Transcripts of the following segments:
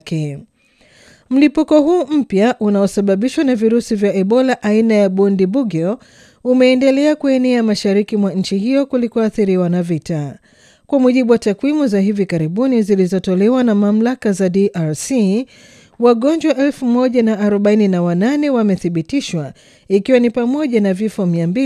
yake. Mlipuko huu mpya unaosababishwa na virusi vya Ebola aina ya Bundibugyo umeendelea kuenea mashariki mwa nchi hiyo kulikoathiriwa na vita. Kwa mujibu wa takwimu za hivi karibuni zilizotolewa na mamlaka za DRC, wagonjwa 1048 wamethibitishwa ikiwa ni pamoja na vifo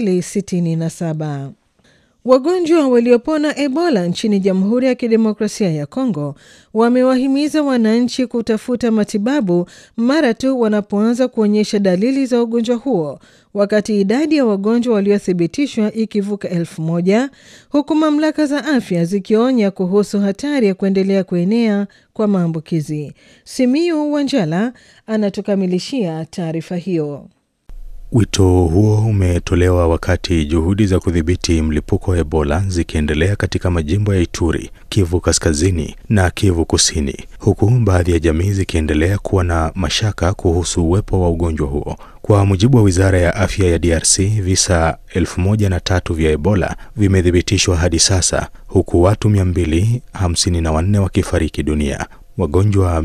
267. Wagonjwa waliopona Ebola nchini Jamhuri ya Kidemokrasia ya Kongo wamewahimiza wananchi kutafuta matibabu mara tu wanapoanza kuonyesha dalili za ugonjwa huo, wakati idadi ya wagonjwa waliothibitishwa ikivuka elfu moja huku mamlaka za afya zikionya kuhusu hatari ya kuendelea kuenea kwa maambukizi. Simiu Wanjala anatukamilishia taarifa hiyo. Wito huo umetolewa wakati juhudi za kudhibiti mlipuko wa Ebola zikiendelea katika majimbo ya Ituri, Kivu Kaskazini na Kivu Kusini, huku baadhi ya jamii zikiendelea kuwa na mashaka kuhusu uwepo wa ugonjwa huo. Kwa mujibu wa Wizara ya Afya ya DRC, visa elfu moja na tatu vya Ebola vimethibitishwa hadi sasa, huku watu 254 wakifariki dunia. Wagonjwa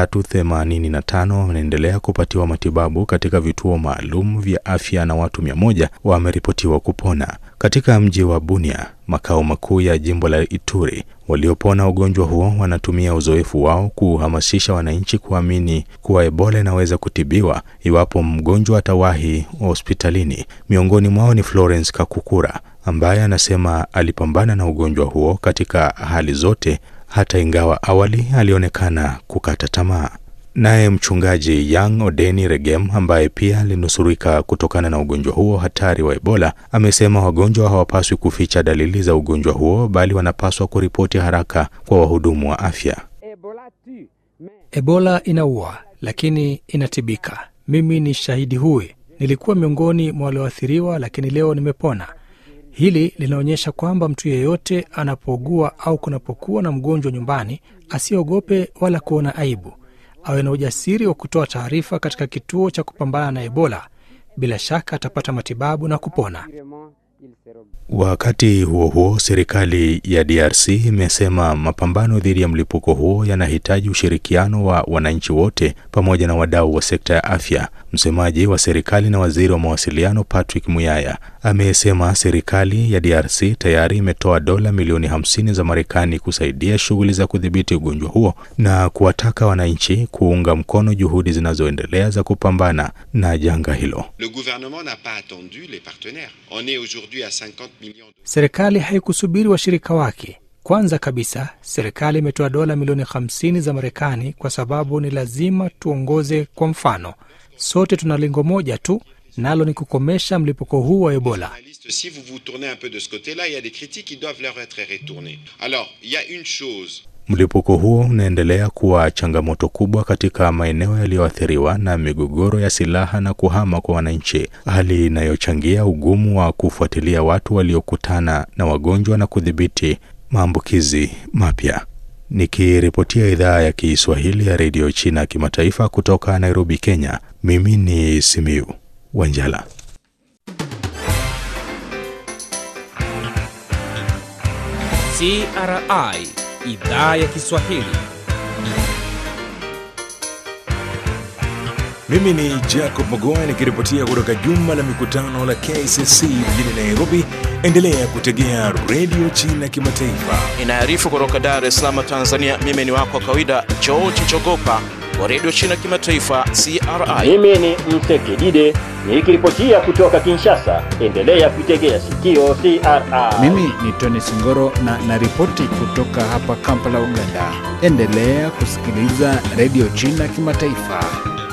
385 wanaendelea kupatiwa matibabu katika vituo maalum vya afya na watu 100 wameripotiwa kupona. Katika mji wa Bunia, makao makuu ya jimbo la Ituri, waliopona ugonjwa huo wanatumia uzoefu wao kuhamasisha wananchi kuamini kuwa Ebola inaweza kutibiwa iwapo mgonjwa atawahi hospitalini. Miongoni mwao ni Florence Kakukura ambaye anasema alipambana na ugonjwa huo katika hali zote hata ingawa awali alionekana kukata tamaa. Naye mchungaji Young Odeni Regem ambaye pia alinusurika kutokana na ugonjwa huo hatari wa Ebola amesema wagonjwa hawapaswi kuficha dalili za ugonjwa huo bali wanapaswa kuripoti haraka kwa wahudumu wa afya. Ebola inaua lakini inatibika. Mimi ni shahidi huyu. Nilikuwa miongoni mwa walioathiriwa, lakini leo nimepona. Hili linaonyesha kwamba mtu yeyote anapougua au kunapokuwa na mgonjwa nyumbani, asiogope wala kuona aibu, awe na ujasiri wa kutoa taarifa katika kituo cha kupambana na Ebola. Bila shaka atapata matibabu na kupona. Wakati huo huo, serikali ya DRC imesema mapambano dhidi ya mlipuko huo yanahitaji ushirikiano wa wananchi wote pamoja na wadau wa sekta ya afya. Msemaji wa serikali na waziri wa mawasiliano Patrick Muyaya amesema serikali ya DRC tayari imetoa dola milioni 50 za Marekani kusaidia shughuli za kudhibiti ugonjwa huo na kuwataka wananchi kuunga mkono juhudi zinazoendelea za kupambana na janga hilo. Le gouvernement n'a pas attendu les partenaires. On est aujourd'hui à 50 millions de... Serikali haikusubiri washirika wake. Kwanza kabisa, serikali imetoa dola milioni 50 za Marekani kwa sababu ni lazima tuongoze kwa mfano. Sote tuna lengo moja tu, nalo ni kukomesha mlipuko huu wa Ebola. Si vous vous tournez un peu de ce côté-là, il y a des critiques qui doivent leur être retournées. Alors, il y a une chose Mlipuko huo unaendelea kuwa changamoto kubwa katika maeneo yaliyoathiriwa na migogoro ya silaha na kuhama kwa wananchi, hali inayochangia ugumu wa kufuatilia watu waliokutana na wagonjwa na kudhibiti maambukizi mapya. Nikiripotia idhaa ya Kiswahili ya redio China kimataifa kutoka Nairobi, Kenya, mimi ni Simiu Wanjala. CRI idhaa ya Kiswahili. Mimi ni Jacob Magoa nikiripotia kutoka jumba la mikutano la KCC mjini Nairobi. Endelea kutegea redio China kimataifa. Inaarifu kutoka Dar es Salaam, Tanzania. Mimi ni wako wa kawaida George Chogopa wa redio China kimataifa CRI. Mimi ni Msekidide nikiripotia kutoka Kinshasa. Endelea kuitegea sikio CRI. Mimi ni Tony Singoro na naripoti kutoka hapa Kampala, Uganda. Endelea kusikiliza redio China kimataifa.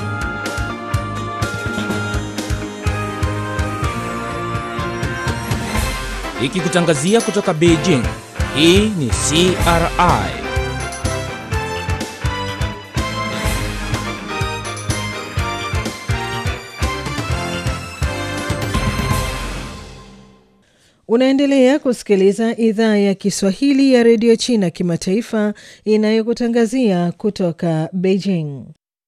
Ikikutangazia kutoka Beijing. Hii ni CRI. Unaendelea kusikiliza idhaa ya Kiswahili ya redio China kimataifa inayokutangazia kutoka Beijing.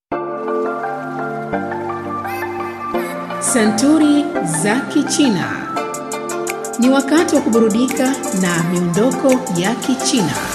Santuri za Kichina. Ni wakati wa kuburudika na miondoko ya Kichina.